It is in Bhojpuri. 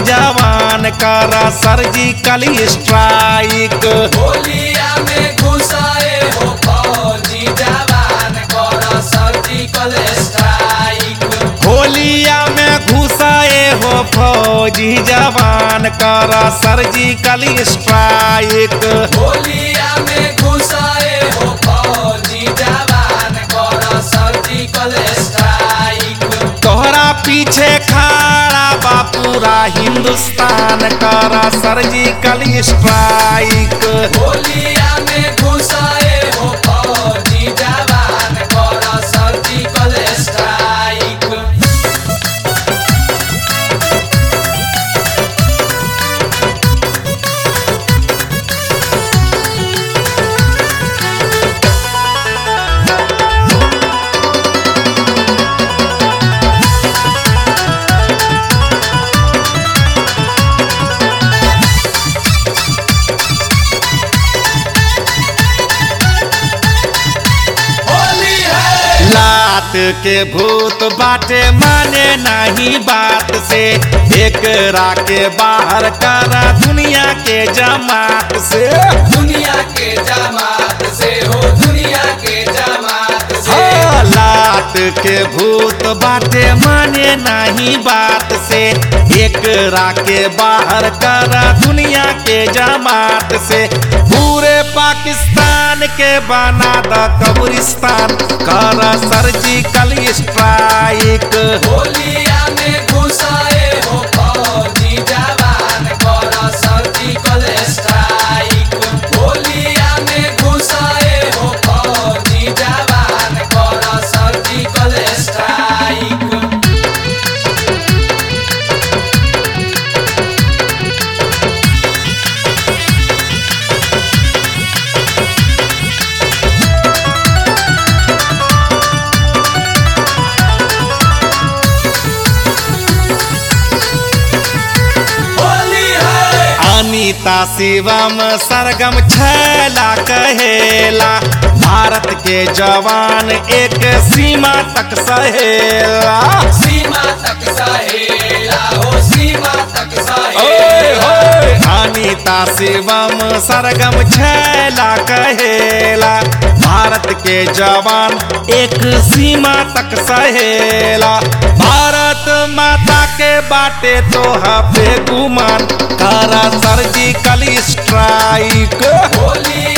जवान करा सर्जिकल स्ट्राइक होलिया में घुसाए हो फौजी जवान कर सर्जिकल स्ट्राइक होलिया में घुसाए हो फौजी जवान करा सर्जिकल स्ट्राइक होलिया में घुसाए हो फौजी जवान कर सर्जिकल स्ट्राइक तोहरा पीछे खड़ा बा पूरा हिंदुस्तान करा सर्जिकल स्ट्राइक होलिया में घुसाए हो फौजी जवान कर सर्जिकल स्ट्राइक होली है लात के भूत बाटे माने नहीं बात से एक के बाहर करा दुनिया के जमात से दुनिया के जमात से हो दुनिया के जमात से हाँ, लात के भूत बाटे माने नहीं बात से एक के बाहर करा दुनिया के जमात से पूरे पाकिस्तान के बना द कब्रिस्तान करा सर्जिकल स्ट्राइक होलिया में घुसाए हो फौजी जवान कर सर्जिकल स्ट्राइक होलिया में घुसाए हो फौजी जवान कर सर्जिकल स्ट्राइक होली है अनीता शिवम सरगम छैला कहेला भारत के जवान एक सीमा तक सहेला सीमा तक सहेला हो सीमा तक ओए सहेला होए अनीता शिवम सरगम छैला कहेला भारत के जवान एक सीमा तक सहेला भारत माता के बाटे तो पे गुमान करा सर्जिकल स्ट्राइक होली